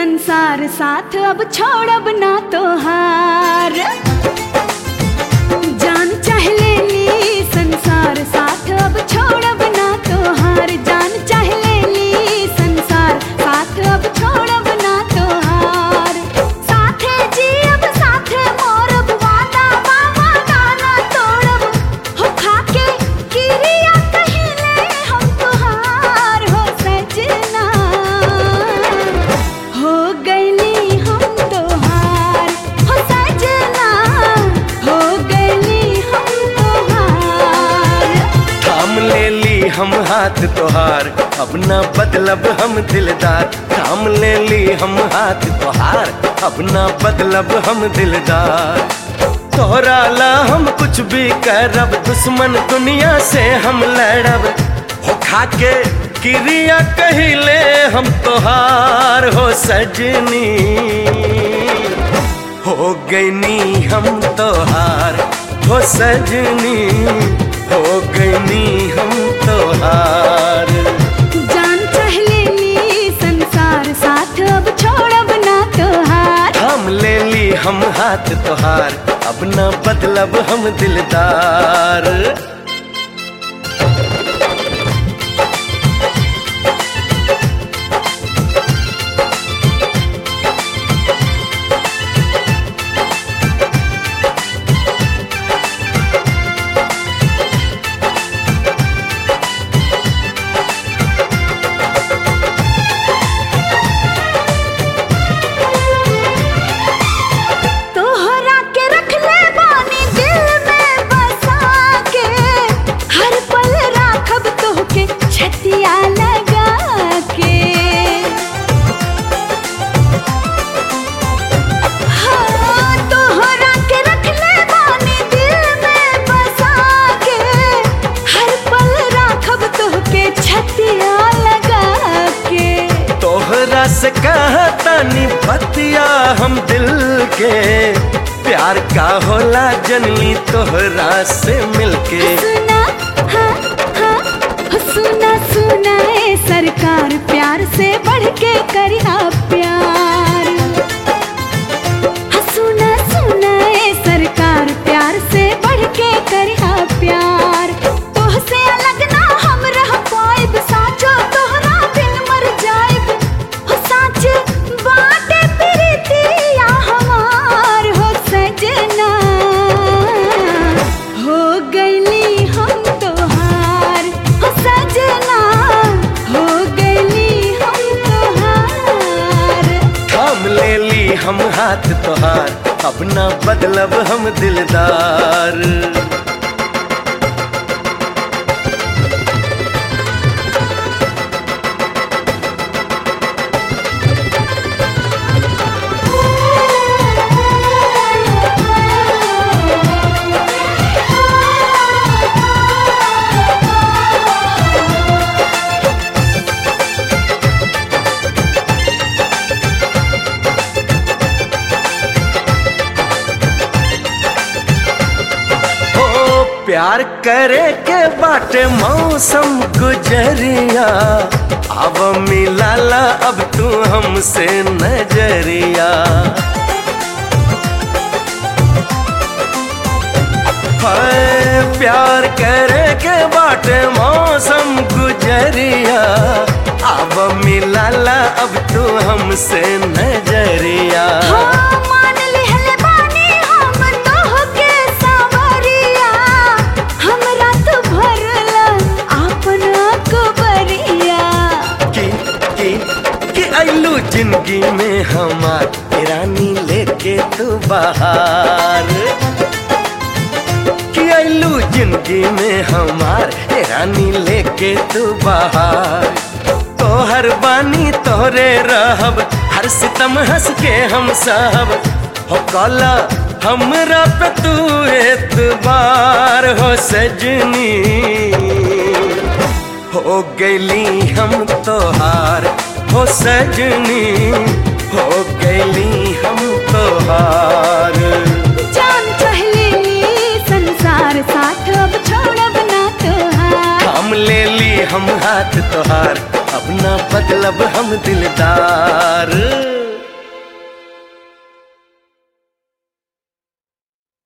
संसार साथ अब छोड़ब ना तोहार जान चाह ले ली संसार साथ अब छोड़ब ना तोहार जान चाह ले ली संसार साथ अब छोड़ब ना तोहार साथे जियब साथे मोरब वादा बाबा गाना तोड़ब हो खाके किरिया कहिले हम तोहार हो सजना हो गईली हम तोहार हो सजना हो गईली हम तोहार थाम ले ली हम हाथ तोहार अब न बदलब हम दिलदार थाम ले ली हम हाथ तोहार अब न बदलब हम दिलदार तोहरा ला हम कुछ भी करब दुश्मन दुनिया से हम लड़ब हो खाके क्रिया कहिले हम तोहार हो सजनी हो गईनी हम तोहार हो सजनी हो गईनी हम तोहार जान चाह ले ली संसार साथ अब छोड़ब ना तोहार हम ले ली हम हाथ तोहार अब न बदलब हम दिलदार तोहरा के रख ले बानी दिल में बसा के हर पल राखब तोहके छतिया लगा के हाँ, तोहरा के रख ले बानी दिल में बसा के हर पल राखब तोहके छतिया लगा के तोहरा से कहतानी बतिया हम दिल के प्यार का होला जनली तोहरा से मिलके सुना हाँ हाँ हो सुना सुना ए सरकार प्यार से बढ़ के करिया प्यार हाँ सुना सुना ए सरकार प्यार से बढ़ के करिया प्यार तोह से अलग ना हम रह पाइब साचो तोहरा बिन मर जाइब हो साच बाटे प्रीतिया हमार हो सजना हो गईली हम तोहार हो सजना हो गईली हम तोहार थाम ले ली हम हाथ तोहार अब न बदलब हम दिलदार ओ प्यार करे के बाटे मौसम गुजरिया अब मिलाला अब तू हमसे नजरिया हाय प्यार करे के बाटे मौसम गुजरिया अब मिलाला अब तू हमसे नजरिया हाँ, मान लिहले बानी हम तोहके सावरिया, हमरा तू भरला आपन अकबरिया। कि कि कि अल्लू जिंदगी में हमार रानी लेके तू बाहर कि अल्लू जिंदगी में हमार रानी लेके तू बाहर तोहर बानी तोहरे रहब हर सितम हंस के हम सब हो कला हमरा पे तू एतबार हो सजनी हो गईली हम तोहार हो सजनी हो गईली हम तोहार जान चहले संसार साथ अब छोड़ब ना तोहार हम ले ली हम हाथ तोहार अब ना बदलब हम दिलदार